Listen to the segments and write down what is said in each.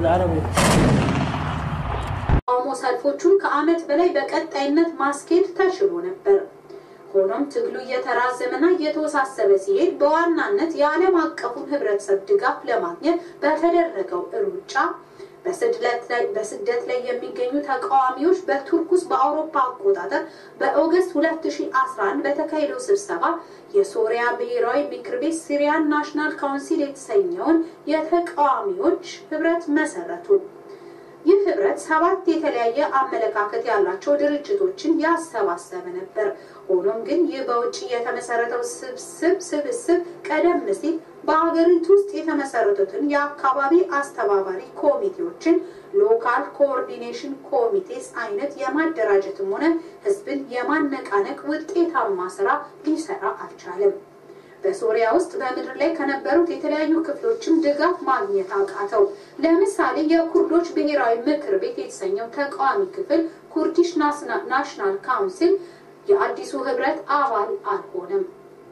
العربي ተቃውሞ ሰልፎቹን ከዓመት በላይ በቀጣይነት ማስኬድ ተችሎ ነበር። ሆኖም ትግሉ እየተራዘመና እየተወሳሰበ ሲሄድ በዋናነት የዓለም አቀፉን ህብረተሰብ ድጋፍ ለማግኘት በተደረገው ሩጫ በስደት ላይ የሚገኙ ተቃዋሚዎች በቱርክ ውስጥ በአውሮፓ አቆጣጠር በኦገስት 2011 በተካሄደው ስብሰባ የሶሪያ ብሔራዊ ምክር ቤት ሲሪያን ናሽናል ካውንሲል የተሰኘውን የተቃዋሚዎች ህብረት መሰረቱ። ይህ ህብረት ሰባት የተለያየ አመለካከት ያላቸው ድርጅቶችን ያሰባሰበ ነበር። ሆኖም ግን ይህ በውጭ የተመሰረተው ስብስብ ስብስብ ቀደም ሲል በሀገሪቱ ውስጥ የተመሰረቱትን የአካባቢ አስተባባሪ ኮሚቴዎችን ሎካል ኮኦርዲኔሽን ኮሚቴስ አይነት የማደራጀትም ሆነ ህዝብን የማነቃነቅ ውጤታማ ስራ ሊሰራ አልቻለም። በሶሪያ ውስጥ በምድር ላይ ከነበሩት የተለያዩ ክፍሎችም ድጋፍ ማግኘት አቃተው። ለምሳሌ የኩርዶች ብሔራዊ ምክር ቤት የተሰኘው ተቃዋሚ ክፍል ኩርዲሽ ናሽናል ካውንስል የአዲሱ ህብረት አባል አልሆነም።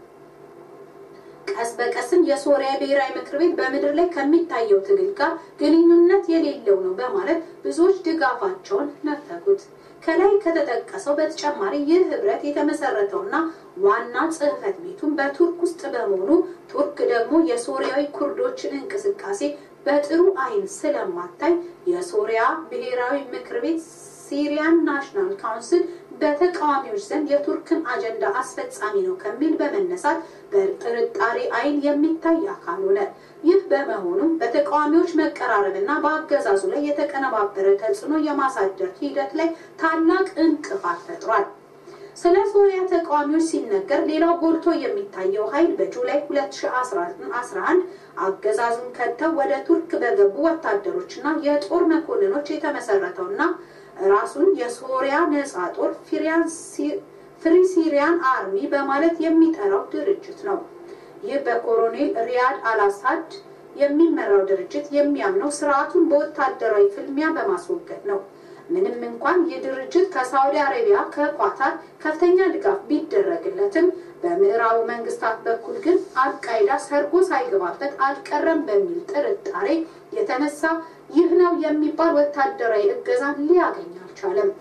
ቀስ በቀስም የሶሪያ ብሔራዊ ምክር ቤት በምድር ላይ ከሚታየው ትግል ጋር ግንኙነት የሌለው ነው በማለት ብዙዎች ድጋፋቸውን ነፈጉት። ከላይ ከተጠቀሰው በተጨማሪ ይህ ህብረት የተመሰረተውና ዋና ጽህፈት ቤቱን በቱርክ ውስጥ በመሆኑ ቱርክ ደግሞ የሶሪያዊ ኩርዶችን እንቅስቃሴ በጥሩ አይን ስለማታይ የሶሪያ ብሔራዊ ምክር ቤት ሲሪያን ናሽናል ካውንስል በተቃዋሚዎች ዘንድ የቱርክን አጀንዳ አስፈጻሚ ነው ከሚል በመነሳት በጥርጣሬ አይን የሚታይ አካል ሆነ። ይህ በመሆኑም በተቃዋሚዎች መቀራረብና በአገዛዙ ላይ የተቀነባበረ ተጽዕኖ የማሳደር ሂደት ላይ ታላቅ እንቅፋት ፈጥሯል። ስለ ሶሪያ ተቃዋሚዎች ሲነገር ሌላው ጎልቶ የሚታየው ኃይል በጁላይ 2011 አገዛዙን ከተው ወደ ቱርክ በገቡ ወታደሮችና የጦር መኮንኖች የተመሰረተውና ራሱን የሶሪያ ነጻ ጦር ፍሪ ሲሪያን አርሚ በማለት የሚጠራው ድርጅት ነው። ይህ በኮሎኔል ሪያድ አልአሳድ የሚመራው ድርጅት የሚያምነው ስርዓቱን በወታደራዊ ፍልሚያ በማስወገድ ነው። ምንም እንኳን ይህ ድርጅት ከሳውዲ አረቢያ፣ ከኳታር ከፍተኛ ድጋፍ ቢደረግለትም በምዕራቡ መንግስታት በኩል ግን አልቃይዳ ሰርጎ ሳይገባበት አልቀረም በሚል ጥርጣሬ የተነሳ ይህ ነው የሚባል ወታደራዊ እገዛን ሊያገኝ አልቻለም።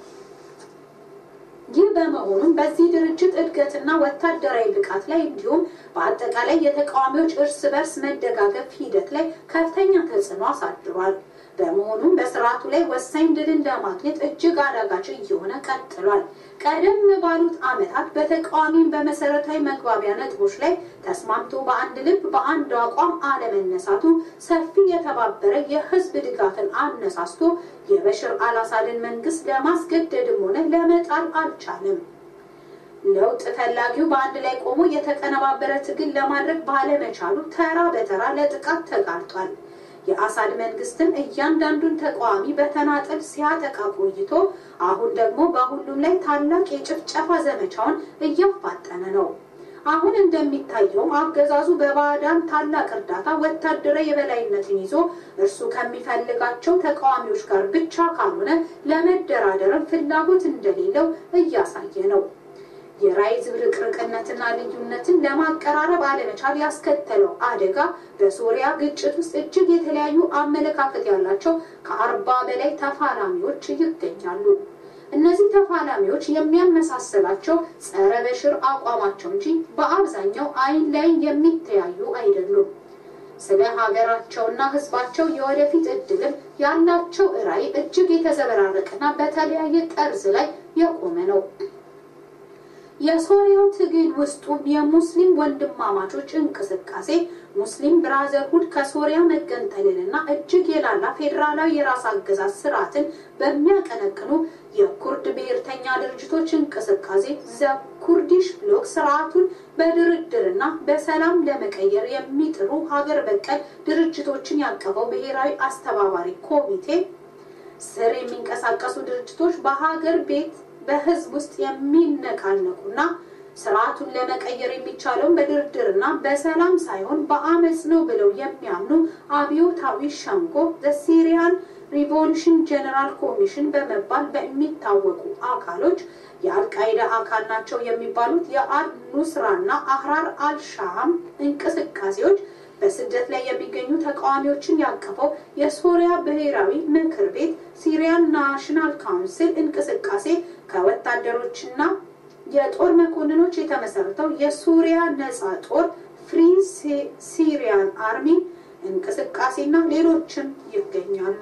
ይህ በመሆኑም በዚህ ድርጅት እድገትና ወታደራዊ ብቃት ላይ እንዲሁም በአጠቃላይ የተቃዋሚዎች እርስ በርስ መደጋገፍ ሂደት ላይ ከፍተኛ ተጽዕኖ አሳድሯል። በመሆኑም በስርዓቱ ላይ ወሳኝ ድልን ለማግኘት እጅግ አዳጋች እየሆነ ቀጥሏል። ቀደም ባሉት ዓመታት በተቃዋሚም በመሰረታዊ መግባቢያ ነጥቦች ላይ ተስማምቶ በአንድ ልብ በአንድ አቋም አለመነሳቱ ሰፊ የተባበረ የህዝብ ድጋፍን አነሳስቶ የበሽር አልአሳድን መንግስት ለማስገደድም ሆነ ለመጣል አልቻለም። ለውጥ ፈላጊው በአንድ ላይ ቆሞ የተቀነባበረ ትግል ለማድረግ ባለመቻሉ ተራ በተራ ለጥቃት ተጋልጧል። የአሳድ መንግስትን እያንዳንዱን ተቃዋሚ በተናጠል ሲያጠቃ ቆይቶ አሁን ደግሞ በሁሉም ላይ ታላቅ የጭፍጨፋ ዘመቻውን እያፋጠነ ነው። አሁን እንደሚታየውም አገዛዙ በባዕዳን ታላቅ እርዳታ ወታደራዊ የበላይነትን ይዞ እርሱ ከሚፈልጋቸው ተቃዋሚዎች ጋር ብቻ ካልሆነ ለመደራደርም ፍላጎት እንደሌለው እያሳየ ነው። የራዕይ ዝብርቅርቅነትና ልዩነትን ለማቀራረብ አለመቻል ያስከተለው አደጋ በሶሪያ ግጭት ውስጥ እጅግ የተለያዩ አመለካከት ያላቸው ከአርባ በላይ ተፋላሚዎች ይገኛሉ። እነዚህ ተፋላሚዎች የሚያመሳስላቸው ጸረ በሽር አቋማቸው እንጂ በአብዛኛው አይን ላይ የሚተያዩ አይደሉም። ስለ ሀገራቸውና ሕዝባቸው የወደፊት እድልም ያላቸው ራዕይ እጅግ የተዘበራረቀና በተለያየ ጠርዝ ላይ የቆመ ነው። የሶሪያው ትግል ውስጡም የሙስሊም ወንድማማቾች እንቅስቃሴ ሙስሊም ብራዘርሁድ ከሶሪያ መገንጠልንና እጅግ የላላ ፌዴራላዊ የራስ አገዛዝ ስርዓትን በሚያቀነቅኑ የኩርድ ብሔርተኛ ድርጅቶች እንቅስቃሴ ዘ ኩርዲሽ ብሎክ ስርዓቱን በድርድርና በሰላም ለመቀየር የሚጥሩ ሀገር በቀል ድርጅቶችን ያቀፈው ብሔራዊ አስተባባሪ ኮሚቴ ስር የሚንቀሳቀሱ ድርጅቶች በሀገር ቤት በህዝብ ውስጥ የሚነቃነቁና ስርዓቱን ለመቀየር የሚቻለውን በድርድርና በሰላም ሳይሆን በአመፅ ነው ብለው የሚያምኑ አብዮታዊ ሸንጎ ሲሪያን ሪቮሉሽን ጀነራል ኮሚሽን በመባል በሚታወቁ አካሎች የአልቃይዳ አካል ናቸው የሚባሉት የአል ኑስራና አህራር አልሻም እንቅስቃሴዎች በስደት ላይ የሚገኙ ተቃዋሚዎችን ያቀፈው የሶሪያ ብሔራዊ ምክር ቤት ሲሪያን ናሽናል ካውንስል እንቅስቃሴ ከወታደሮችና የጦር መኮንኖች የተመሰረተው የሱሪያ ነጻ ጦር ፍሪ ሲሪያን አርሚ እንቅስቃሴና ሌሎችም ይገኛሉ።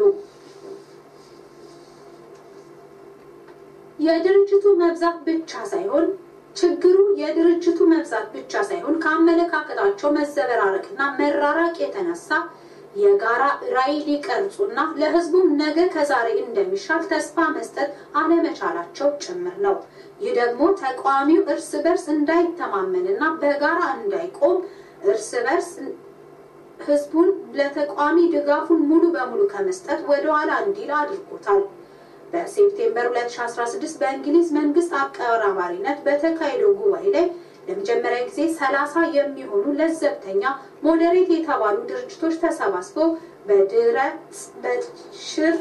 የድርጅቱ መብዛት ብቻ ሳይሆን ችግሩ የድርጅቱ መብዛት ብቻ ሳይሆን ከአመለካከታቸው መዘበራረቅና መራራቅ የተነሳ የጋራ ራዕይ ሊቀርጹና ለሕዝቡም ነገ ከዛሬ እንደሚሻል ተስፋ መስጠት አለመቻላቸው ጭምር ነው። ይህ ደግሞ ተቃዋሚው እርስ በርስ እንዳይተማመንና በጋራ እንዳይቆም እርስ በርስ ሕዝቡን ለተቃዋሚ ድጋፉን ሙሉ በሙሉ ከመስጠት ወደኋላ እንዲል አድርጎታል። በሴፕቴምበር 2016 በእንግሊዝ መንግስት አቀራባሪነት በተካሄደው ጉባኤ ላይ ለመጀመሪያ ጊዜ ሰላሳ የሚሆኑ ለዘብተኛ ሞዴሬት የተባሉ ድርጅቶች ተሰባስበው በድህረ በሽር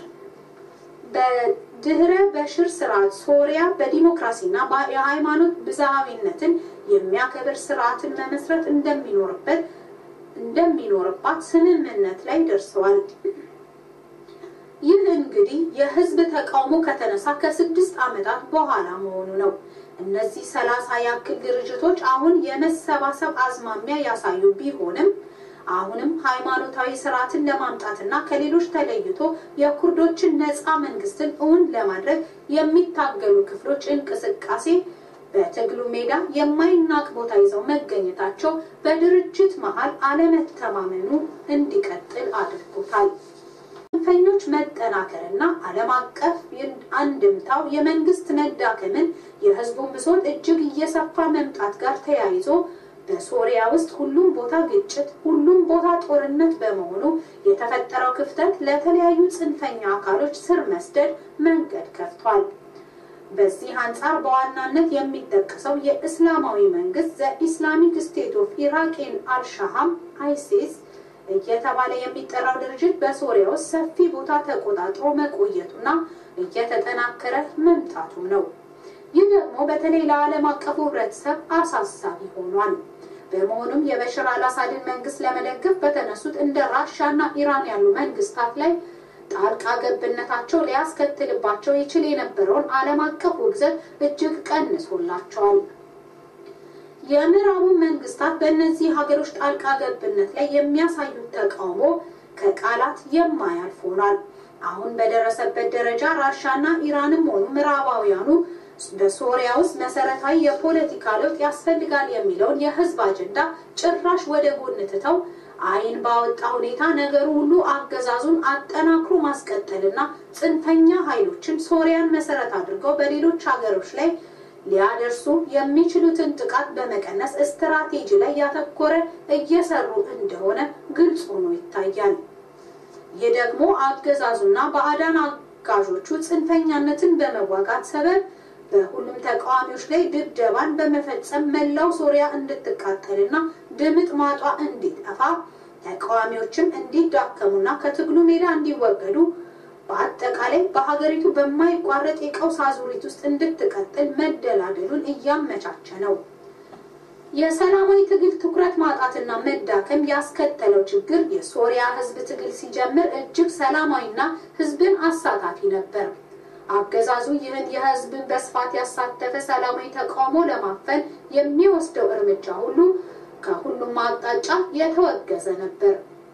በድህረ በሽር ስርዓት ሶሪያ በዲሞክራሲና የሃይማኖት ብዝሃዊነትን የሚያከብር ስርዓትን መመስረት እንደሚኖርበት እንደሚኖርባት ስምምነት ላይ ደርሰዋል። ይህ እንግዲህ የህዝብ ተቃውሞ ከተነሳ ከስድስት ዓመታት በኋላ መሆኑ ነው። እነዚህ ሰላሳ ያክል ድርጅቶች አሁን የመሰባሰብ አዝማሚያ ያሳዩ ቢሆንም አሁንም ሃይማኖታዊ ስርዓትን ለማምጣትና ከሌሎች ተለይቶ የኩርዶችን ነፃ መንግስትን እውን ለማድረግ የሚታገሉ ክፍሎች እንቅስቃሴ በትግሉ ሜዳ የማይናቅ ቦታ ይዘው መገኘታቸው በድርጅት መሃል አለመተማመኑ እንዲቀጥል አድርጎታል። ጽንፈኞች መጠናከርና ዓለም አቀፍ አንድምታው የመንግስት መዳከምን የህዝቡን ብሶት እጅግ እየሰፋ መምጣት ጋር ተያይዞ በሶሪያ ውስጥ ሁሉም ቦታ ግጭት፣ ሁሉም ቦታ ጦርነት በመሆኑ የተፈጠረው ክፍተት ለተለያዩ ጽንፈኛ አካሎች ስር መስደድ መንገድ ከፍቷል። በዚህ አንጻር በዋናነት የሚጠቀሰው የእስላማዊ መንግስት ዘ ኢስላሚክ ስቴት ኦፍ ኢራቅን አልሻሃም አይሲስ እየተባለ የሚጠራው ድርጅት በሶሪያ ውስጥ ሰፊ ቦታ ተቆጣጥሮ መቆየቱና እየተጠናከረ መምጣቱም ነው። ይህ ደግሞ በተለይ ለዓለም አቀፉ ህብረተሰብ አሳሳቢ ሆኗል። በመሆኑም የበሽር አልአሳድን መንግስት ለመደገፍ በተነሱት እንደ ራሻና ኢራን ያሉ መንግስታት ላይ ጣልቃ ገብነታቸው ሊያስከትልባቸው ይችል የነበረውን ዓለም አቀፍ ውግዘት እጅግ ቀንሶላቸዋል። የምዕራቡ መንግስታት በእነዚህ ሀገሮች ጣልቃ ገብነት ላይ የሚያሳዩት ተቃውሞ ከቃላት የማያልፍ ሆኗል። አሁን በደረሰበት ደረጃ ራሻና ኢራንም ሆኑ ምዕራባውያኑ በሶሪያ ውስጥ መሰረታዊ የፖለቲካ ለውጥ ያስፈልጋል የሚለውን የህዝብ አጀንዳ ጭራሽ ወደ ጎን ትተው አይን ባወጣ ሁኔታ ነገሩ ሁሉ አገዛዙን አጠናክሮ ማስቀጠልና ጽንፈኛ ኃይሎችን ሶሪያን መሰረት አድርገው በሌሎች ሀገሮች ላይ ሊያደርሱ የሚችሉትን ጥቃት በመቀነስ ስትራቴጂ ላይ ያተኮረ እየሰሩ እንደሆነ ግልጽ ሆኖ ይታያል። ይህ ደግሞ አገዛዙና ባዕዳን አጋዦቹ ጽንፈኛነትን በመዋጋት ሰበብ በሁሉም ተቃዋሚዎች ላይ ድብደባን በመፈጸም መላው ሶሪያ እንድትቃጠልና ድምጥ ማጧ እንዲጠፋ ተቃዋሚዎችም እንዲዳከሙና ከትግሉ ሜዳ እንዲወገዱ በአጠቃላይ በሀገሪቱ በማይቋረጥ የቀውስ አዙሪት ውስጥ እንድትቀጥል መደላደሉን እያመቻቸ ነው። የሰላማዊ ትግል ትኩረት ማጣትና መዳከም ያስከተለው ችግር የሶሪያ ሕዝብ ትግል ሲጀምር እጅግ ሰላማዊና ሕዝብን አሳታፊ ነበር። አገዛዙ ይህን የሕዝብን በስፋት ያሳተፈ ሰላማዊ ተቃውሞ ለማፈን የሚወስደው እርምጃ ሁሉ ከሁሉም አቅጣጫ የተወገዘ ነበር።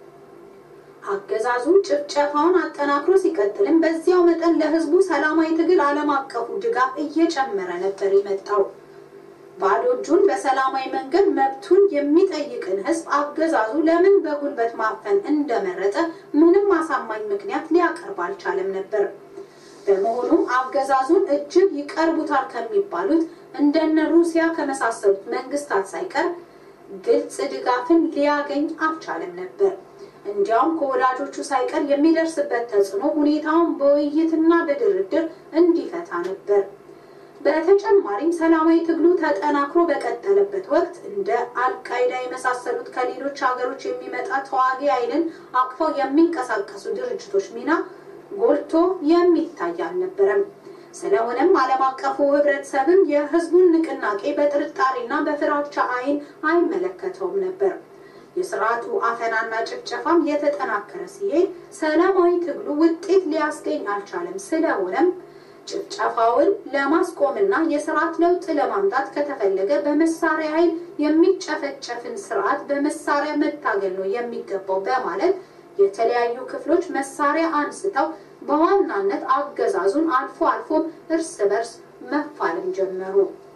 አገዛዙ ጭፍጨፋውን አጠናክሮ ሲቀጥልም በዚያው መጠን ለህዝቡ ሰላማዊ ትግል ዓለም አቀፉ ድጋፍ እየጨመረ ነበር የመጣው። ባዶ እጁን በሰላማዊ መንገድ መብቱን የሚጠይቅን ህዝብ አገዛዙ ለምን በጉልበት ማፈን እንደመረጠ ምንም አሳማኝ ምክንያት ሊያቀርብ አልቻለም ነበር። በመሆኑም አገዛዙን እጅግ ይቀርቡታል ከሚባሉት እንደነ ሩሲያ ከመሳሰሉት መንግስታት ሳይቀር ግልጽ ድጋፍን ሊያገኝ አልቻለም ነበር። እንዲያውም ከወዳጆቹ ሳይቀር የሚደርስበት ተጽዕኖ ሁኔታውን በውይይትና በድርድር እንዲፈታ ነበር። በተጨማሪም ሰላማዊ ትግሉ ተጠናክሮ በቀጠለበት ወቅት እንደ አልቃይዳ የመሳሰሉት ከሌሎች ሀገሮች የሚመጣ ተዋጊ ኃይልን አቅፈው የሚንቀሳቀሱ ድርጅቶች ሚና ጎልቶ የሚታይ አልነበረም። ስለሆነም ዓለም አቀፉ ህብረተሰብም የህዝቡን ንቅናቄ በጥርጣሬና በፍራቻ አይን አይመለከተውም ነበር። የስርዓቱ አፈናና ጭፍጨፋም የተጠናከረ ሲሄድ ሰላማዊ ትግሉ ውጤት ሊያስገኝ አልቻለም። ስለሆነም ጭፍጨፋውን ለማስቆምና የስርዓት ለውጥ ለማምጣት ከተፈለገ በመሳሪያ ኃይል የሚጨፈጨፍን ስርዓት በመሳሪያ መታገል ነው የሚገባው በማለት የተለያዩ ክፍሎች መሳሪያ አንስተው በዋናነት አገዛዙን አልፎ አልፎም እርስ በርስ መፋለም ጀመሩ።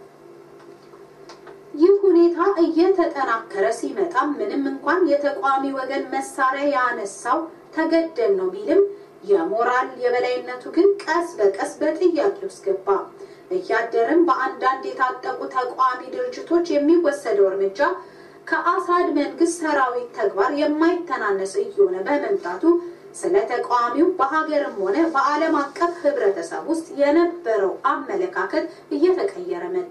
ይህ ሁኔታ እየተጠናከረ ሲመጣ ምንም እንኳን የተቃዋሚ ወገን መሳሪያ ያነሳው ተገደል ነው ቢልም የሞራል የበላይነቱ ግን ቀስ በቀስ በጥያቄ ውስጥ ገባ። እያደርም በአንዳንድ የታጠቁ ተቃዋሚ ድርጅቶች የሚወሰደው እርምጃ ከአሳድ መንግስት ሰራዊት ተግባር የማይተናነስ እየሆነ በመምጣቱ ስለ ተቃዋሚው በሀገርም ሆነ በዓለም አቀፍ ህብረተሰብ ውስጥ የነበረው አመለካከት እየተቀየረ መጣ።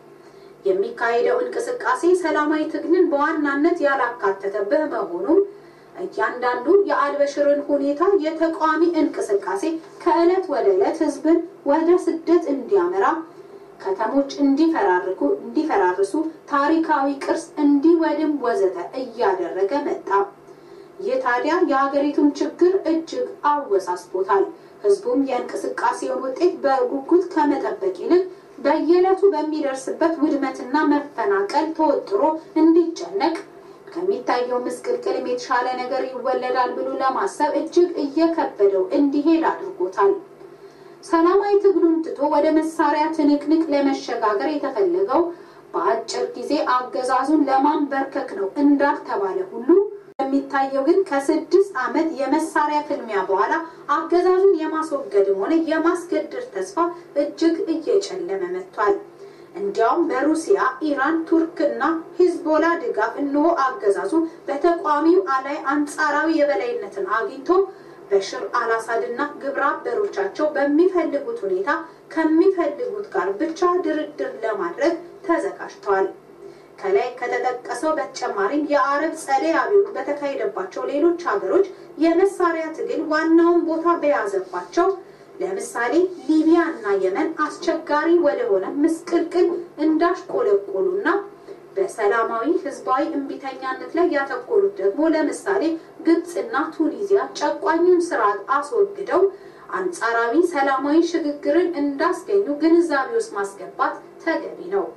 የሚካሄደው እንቅስቃሴ ሰላማዊ ትግልን በዋናነት ያላካተተ በመሆኑም እያንዳንዱ የአልበሽርን ሁኔታ የተቃዋሚ እንቅስቃሴ ከዕለት ወደ ዕለት ህዝብን ወደ ስደት እንዲያመራ፣ ከተሞች እንዲፈራርኩ እንዲፈራርሱ፣ ታሪካዊ ቅርስ እንዲወድም ወዘተ እያደረገ መጣ። ይህ ታዲያ የሀገሪቱን ችግር እጅግ አወሳስቦታል። ህዝቡም የእንቅስቃሴውን ውጤት በጉጉት ከመጠበቅ ይልቅ በየዕለቱ በሚደርስበት ውድመትና መፈናቀል ተወጥሮ እንዲጨነቅ ከሚታየው ምስቅልቅልም የተሻለ ነገር ይወለዳል ብሎ ለማሰብ እጅግ እየከበደው እንዲሄድ አድርጎታል። ሰላማዊ ትግሉን ትቶ ወደ መሳሪያ ትንቅንቅ ለመሸጋገር የተፈለገው በአጭር ጊዜ አገዛዙን ለማንበርከክ ነው እንዳልተባለ ሁሉ የሚታየው ግን ከስድስት ዓመት የመሳሪያ ፍልሚያ በኋላ አገዛዙን የማስወገድም ሆነ የማስገደድ ተስፋ እጅግ እየጨለመ መጥቷል። እንዲያውም በሩሲያ፣ ኢራን፣ ቱርክና ሂዝቦላ ድጋፍ እነሆ አገዛዙ በተቃዋሚው ላይ አንጻራዊ የበላይነትን አግኝቶ በሽር አልአሳድና ግብረ አበሮቻቸው በሚፈልጉት ሁኔታ ከሚፈልጉት ጋር ብቻ ድርድር ለማድረግ ተዘጋጅተዋል። ከላይ ከተጠቀሰው በተጨማሪም የአረብ ጸደይ አብዮት በተካሄደባቸው ሌሎች ሀገሮች የመሳሪያ ትግል ዋናውን ቦታ በያዘባቸው ለምሳሌ ሊቢያ እና የመን አስቸጋሪ ወደሆነ ምስቅልቅል እንዳሽቆለቆሉና በሰላማዊ ህዝባዊ እምቢተኛነት ላይ ያተኮሩት ደግሞ ለምሳሌ ግብፅና ቱኒዚያ ጨቋኙን ስርዓት አስወግደው አንጻራዊ ሰላማዊ ሽግግርን እንዳስገኙ ግንዛቤ ውስጥ ማስገባት ተገቢ ነው።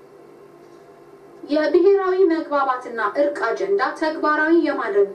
የብሔራዊ መግባባትና እርቅ አጀንዳ ተግባራዊ የማድረግ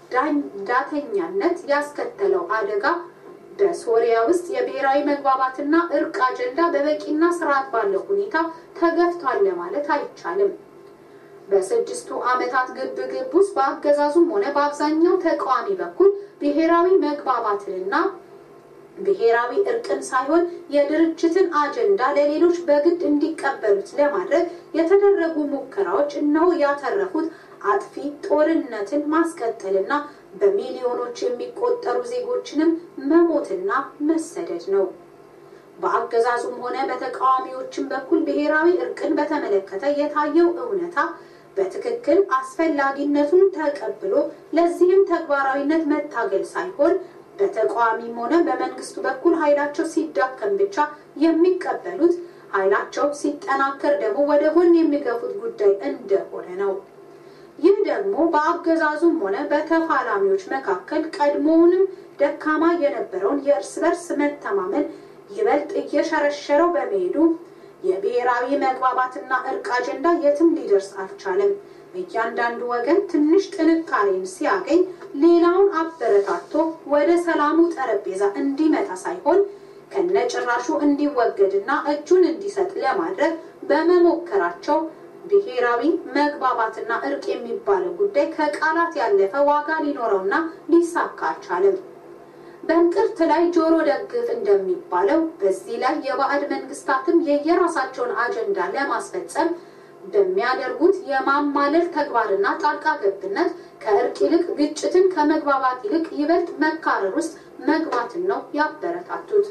ዳተኛነት ያስከተለው አደጋ በሶሪያ ውስጥ የብሔራዊ መግባባትና እርቅ አጀንዳ በበቂና ስርዓት ባለው ሁኔታ ተገፍቷል ለማለት አይቻልም። በስድስቱ ዓመታት ግብ ግብ ውስጥ በአገዛዙም ሆነ በአብዛኛው ተቃዋሚ በኩል ብሔራዊ መግባባትንና ብሔራዊ እርቅን ሳይሆን የድርጅትን አጀንዳ ለሌሎች በግድ እንዲቀበሉት ለማድረግ የተደረጉ ሙከራዎች እነሆ ያተረፉት አጥፊ ጦርነትን ማስቀጠልና በሚሊዮኖች የሚቆጠሩ ዜጎችንም መሞትና መሰደድ ነው። በአገዛዙም ሆነ በተቃዋሚዎችም በኩል ብሔራዊ እርቅን በተመለከተ የታየው እውነታ በትክክል አስፈላጊነቱን ተቀብሎ ለዚህም ተግባራዊነት መታገል ሳይሆን በተቃዋሚም ሆነ በመንግስቱ በኩል ኃይላቸው ሲዳከም ብቻ የሚቀበሉት ኃይላቸው ሲጠናከር ደግሞ ወደ ጎን የሚገፉት ጉዳይ እንደሆነ ነው። ይህ ደግሞ በአገዛዙም ሆነ በተፋላሚዎች መካከል ቀድሞውንም ደካማ የነበረውን የእርስ በርስ መተማመን ይበልጥ እየሸረሸረው በመሄዱ የብሔራዊ መግባባትና እርቅ አጀንዳ የትም ሊደርስ አልቻለም። እያንዳንዱ ወገን ትንሽ ጥንካሬን ሲያገኝ ሌላውን አበረታቶ ወደ ሰላሙ ጠረጴዛ እንዲመጣ ሳይሆን ከነጭራሹ እንዲወገድና እጁን እንዲሰጥ ለማድረግ በመሞከራቸው ብሔራዊ መግባባትና እርቅ የሚባለው ጉዳይ ከቃላት ያለፈ ዋጋ ሊኖረውና ሊሳካ አልቻለም። በእንቅርት ላይ ጆሮ ደግፍ እንደሚባለው በዚህ ላይ የባዕድ መንግስታትም የየራሳቸውን አጀንዳ ለማስፈጸም በሚያደርጉት የማማለል ተግባርና ጣልቃ ገብነት ከእርቅ ይልቅ ግጭትን ከመግባባት ይልቅ ይበልጥ መካረር ውስጥ መግባትን ነው ያበረታቱት።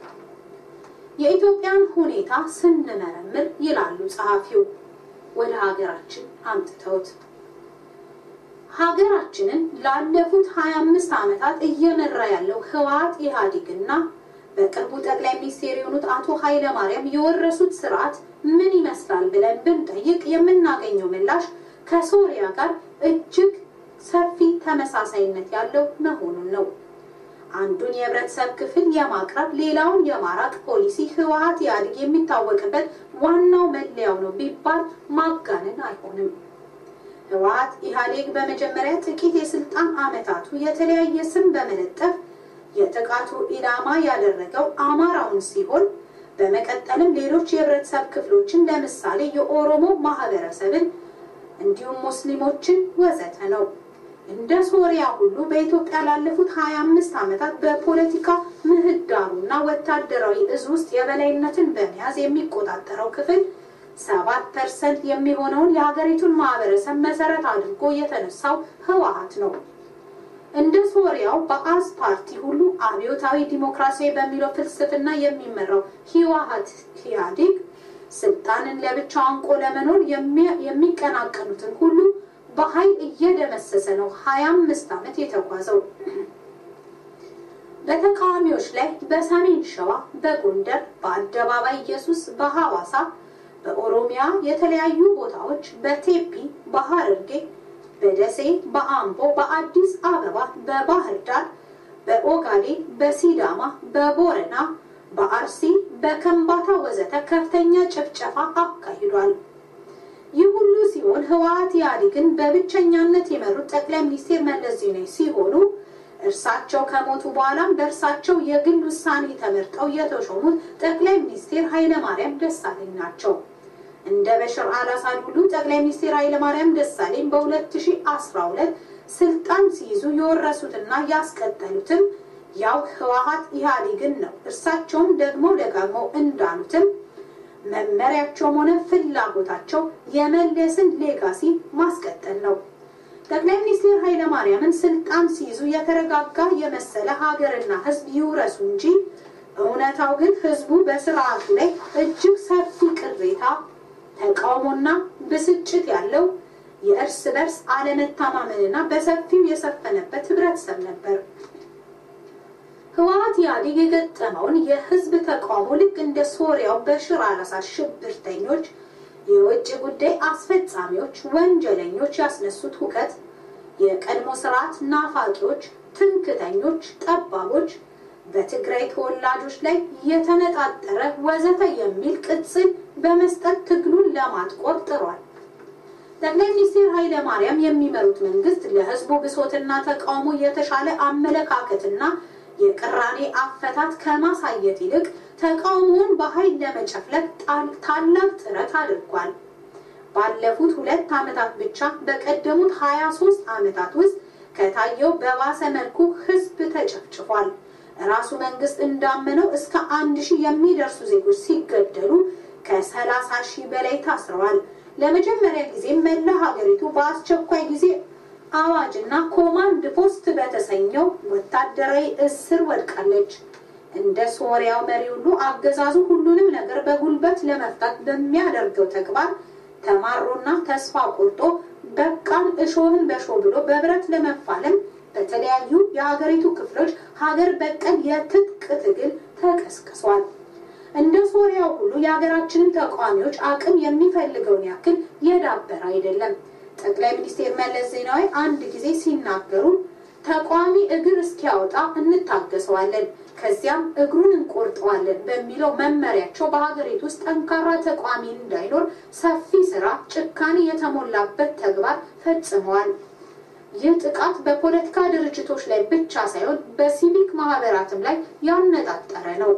የኢትዮጵያን ሁኔታ ስንመረምር ይላሉ ጸሐፊው ወደ ሀገራችን አምጥተውት ሀገራችንን ላለፉት 25 ዓመታት እየመራ ያለው ህወሓት ኢህአዴግና በቅርቡ ጠቅላይ ሚኒስቴር የሆኑት አቶ ኃይለ ማርያም የወረሱት ስርዓት ምን ይመስላል ብለን ብንጠይቅ የምናገኘው ምላሽ ከሶሪያ ጋር እጅግ ሰፊ ተመሳሳይነት ያለው መሆኑን ነው። አንዱን የህብረተሰብ ክፍል የማቅረብ ሌላውን የማራቅ ፖሊሲ ህወሀት ኢህአዴግ የሚታወቅበት ዋናው መለያው ነው ቢባል ማጋነን አይሆንም። ህወሀት ኢህአዴግ በመጀመሪያ ጥቂት የስልጣን ዓመታቱ የተለያየ ስም በመለጠፍ የጥቃቱ ኢላማ ያደረገው አማራውን ሲሆን በመቀጠልም ሌሎች የህብረተሰብ ክፍሎችን ለምሳሌ የኦሮሞ ማህበረሰብን እንዲሁም ሙስሊሞችን ወዘተ ነው። እንደ ሶሪያ ሁሉ በኢትዮጵያ ላለፉት 25 ዓመታት በፖለቲካ ምህዳሩና ወታደራዊ እዝ ውስጥ የበላይነትን በመያዝ የሚቆጣጠረው ክፍል ሰባት ፐርሰንት የሚሆነውን የሀገሪቱን ማህበረሰብ መሰረት አድርጎ የተነሳው ህወሀት ነው። እንደ ሶሪያው በአዝ ፓርቲ ሁሉ አብዮታዊ ዲሞክራሲያዊ በሚለው ፍልስፍና የሚመራው ህወሀት ኢህአዴግ ስልጣንን ለብቻው አንቆ ለመኖር የሚቀናቀኑትን ሁሉ በኃይል እየደመሰሰ ነው ሀያ አምስት ዓመት የተጓዘው። በተቃዋሚዎች ላይ በሰሜን ሸዋ፣ በጎንደር፣ በአደባባይ ኢየሱስ፣ በሐዋሳ፣ በኦሮሚያ የተለያዩ ቦታዎች፣ በቴፒ፣ በሐረርጌ፣ በደሴ፣ በአምቦ፣ በአዲስ አበባ፣ በባህር ዳር፣ በኦጋዴ፣ በሲዳማ፣ በቦረና፣ በአርሲ፣ በከምባታ ወዘተ ከፍተኛ ጭፍጨፋ አካሂዷል። ይህ ሁሉ ሲሆን ህወሀት ኢህአዴግን በብቸኛነት የመሩት ጠቅላይ ሚኒስትር መለስ ዜናዊ ሲሆኑ እርሳቸው ከሞቱ በኋላም በእርሳቸው የግል ውሳኔ ተመርጠው የተሾሙት ጠቅላይ ሚኒስትር ኃይለማርያም ደሳለኝ ናቸው። እንደ በሽር አልአሳድ ሁሉ ጠቅላይ ሚኒስትር ኃይለማርያም ደሳለኝ በ2012 ስልጣን ሲይዙ የወረሱትና ያስቀጠሉትም ያው ህወሀት ኢህአዴግን ነው። እርሳቸውም ደግሞ ደጋግመው እንዳሉትም መመሪያቸውም ሆነ ፍላጎታቸው የመለስን ሌጋሲ ማስቀጠል ነው። ጠቅላይ ሚኒስትር ኃይለማርያምን ስልጣን ሲይዙ የተረጋጋ የመሰለ ሀገርና ህዝብ ይውረሱ እንጂ እውነታው ግን ህዝቡ በስርዓቱ ላይ እጅግ ሰፊ ቅሬታ፣ ተቃውሞና ብስጭት ያለው የእርስ በርስ አለመተማመንና በሰፊው የሰፈነበት ህብረተሰብ ነበር። ህወሀት ኢህአዴግ የገጠመውን የህዝብ ተቃውሞ ልክ እንደ ሶሪያው በሽር አልአሳድ ሽብርተኞች፣ የውጭ ጉዳይ አስፈጻሚዎች፣ ወንጀለኞች ያስነሱት ሁከት፣ የቀድሞ ስርዓት ናፋቂዎች፣ ትምክተኞች፣ ጠባቦች፣ በትግራይ ተወላጆች ላይ የተነጣጠረ ወዘተ የሚል ቅጽል በመስጠት ትግሉን ለማጥቆር ጥሯል። ጠቅላይ ሚኒስትር ኃይለ ማርያም የሚመሩት መንግስት ለህዝቡ ብሶትና ተቃውሞ የተሻለ አመለካከትና የቅራኔ አፈታት ከማሳየት ይልቅ ተቃውሞውን በኃይል ለመጨፍለቅ ታላቅ ጥረት አድርጓል። ባለፉት ሁለት ዓመታት ብቻ በቀደሙት 23 ዓመታት ውስጥ ከታየው በባሰ መልኩ ህዝብ ተጨፍጭፏል። ራሱ መንግስት እንዳመነው እስከ አንድ ሺህ የሚደርሱ ዜጎች ሲገደሉ ከሰላሳ ሺህ በላይ ታስረዋል። ለመጀመሪያ ጊዜ መላ ሀገሪቱ በአስቸኳይ ጊዜ አዋጅና ኮማንድ ፖስት በተሰኘው ወታደራዊ እስር ወድቃለች። እንደ ሶሪያው መሪ ሁሉ አገዛዙ ሁሉንም ነገር በጉልበት ለመፍታት በሚያደርገው ተግባር ተማሮና ተስፋ ቆርጦ በቃን እሾህን በሾህ ብሎ በብረት ለመፋለም በተለያዩ የሀገሪቱ ክፍሎች ሀገር በቀል የትጥቅ ትግል ተቀስቅሷል። እንደ ሶሪያው ሁሉ የሀገራችንም ተቃዋሚዎች አቅም የሚፈልገውን ያክል የዳበረ አይደለም። ጠቅላይ ሚኒስትር መለስ ዜናዊ አንድ ጊዜ ሲናገሩ ተቃዋሚ እግር እስኪያወጣ እንታገሰዋለን፣ ከዚያም እግሩን እንቆርጠዋለን በሚለው መመሪያቸው በሀገሪቱ ውስጥ ጠንካራ ተቃዋሚ እንዳይኖር ሰፊ ስራ፣ ጭካኔ የተሞላበት ተግባር ፈጽመዋል። ይህ ጥቃት በፖለቲካ ድርጅቶች ላይ ብቻ ሳይሆን በሲቪክ ማህበራትም ላይ ያነጣጠረ ነው።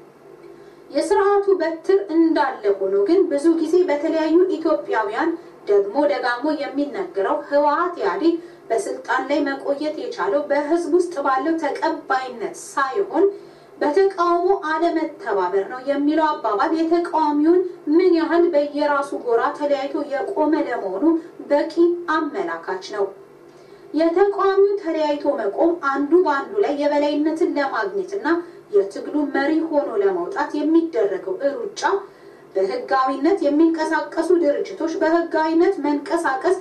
የስርዓቱ በትር እንዳለ ሆኖ ግን ብዙ ጊዜ በተለያዩ ኢትዮጵያውያን ደግሞ ደጋግሞ የሚነገረው ህወሀት ኢህአዴግ በስልጣን ላይ መቆየት የቻለው በህዝብ ውስጥ ባለው ተቀባይነት ሳይሆን በተቃውሞ አለመተባበር ነው የሚለው አባባል የተቃዋሚውን ምን ያህል በየራሱ ጎራ ተለያይቶ የቆመ ለመሆኑ በቂ አመላካች ነው። የተቃዋሚው ተለያይቶ መቆም አንዱ በአንዱ ላይ የበላይነትን ለማግኘትና የትግሉ መሪ ሆኖ ለመውጣት የሚደረገው ሩጫ በህጋዊነት የሚንቀሳቀሱ ድርጅቶች በህጋዊነት መንቀሳቀስ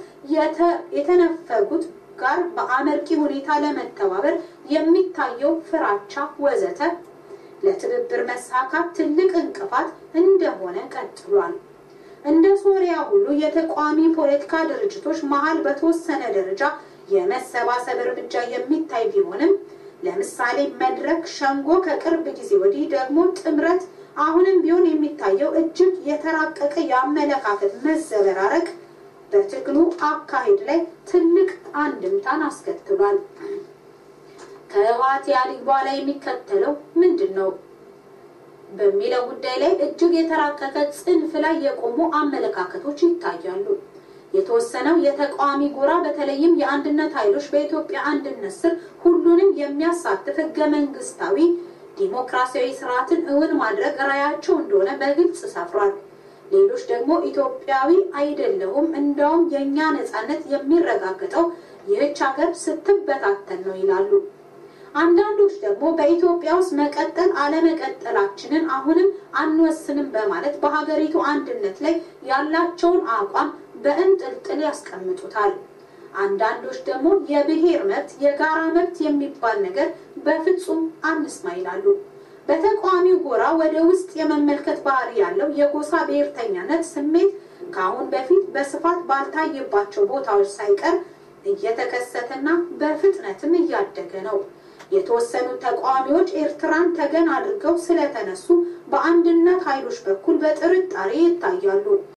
የተነፈጉት ጋር በአመርቂ ሁኔታ ለመተባበር የሚታየው ፍራቻ ወዘተ ለትብብር መሳካት ትልቅ እንቅፋት እንደሆነ ቀጥሏል። እንደ ሶሪያ ሁሉ የተቃዋሚ ፖለቲካ ድርጅቶች መሀል በተወሰነ ደረጃ የመሰባሰብ እርምጃ የሚታይ ቢሆንም ለምሳሌ መድረክ፣ ሸንጎ ከቅርብ ጊዜ ወዲህ ደግሞ ጥምረት አሁንም ቢሆን የሚታየው እጅግ የተራቀቀ የአመለካከት መዘበራረቅ በትግሉ አካሄድ ላይ ትልቅ አንድምታን አስከትሏል። ከህወሓት ኢህአዴግ በኋላ የሚከተለው ምንድን ነው በሚለው ጉዳይ ላይ እጅግ የተራቀቀ ጽንፍ ላይ የቆሙ አመለካከቶች ይታያሉ። የተወሰነው የተቃዋሚ ጎራ በተለይም የአንድነት ኃይሎች በኢትዮጵያ አንድነት ስር ሁሉንም የሚያሳትፍ ህገ መንግስታዊ ዲሞክራሲያዊ ስርዓትን እውን ማድረግ ራያቸው እንደሆነ በግልጽ ሰፍሯል። ሌሎች ደግሞ ኢትዮጵያዊ አይደለሁም፣ እንዳውም የእኛ ነጻነት የሚረጋገጠው ይህች ሀገር ስትበታተን ነው ይላሉ። አንዳንዶች ደግሞ በኢትዮጵያ ውስጥ መቀጠል አለመቀጠላችንን አሁንም አንወስንም በማለት በሀገሪቱ አንድነት ላይ ያላቸውን አቋም በእንጥልጥል ያስቀምጡታል። አንዳንዶች ደግሞ የብሔር መብት፣ የጋራ መብት የሚባል ነገር በፍጹም አንስማ ይላሉ። በተቃዋሚው ጎራ ወደ ውስጥ የመመልከት ባህሪ ያለው የጎሳ ብሔርተኛነት ስሜት ከአሁን በፊት በስፋት ባልታየባቸው ቦታዎች ሳይቀር እየተከሰተና በፍጥነትም እያደገ ነው። የተወሰኑ ተቃዋሚዎች ኤርትራን ተገን አድርገው ስለተነሱ በአንድነት ኃይሎች በኩል በጥርጣሬ ይታያሉ።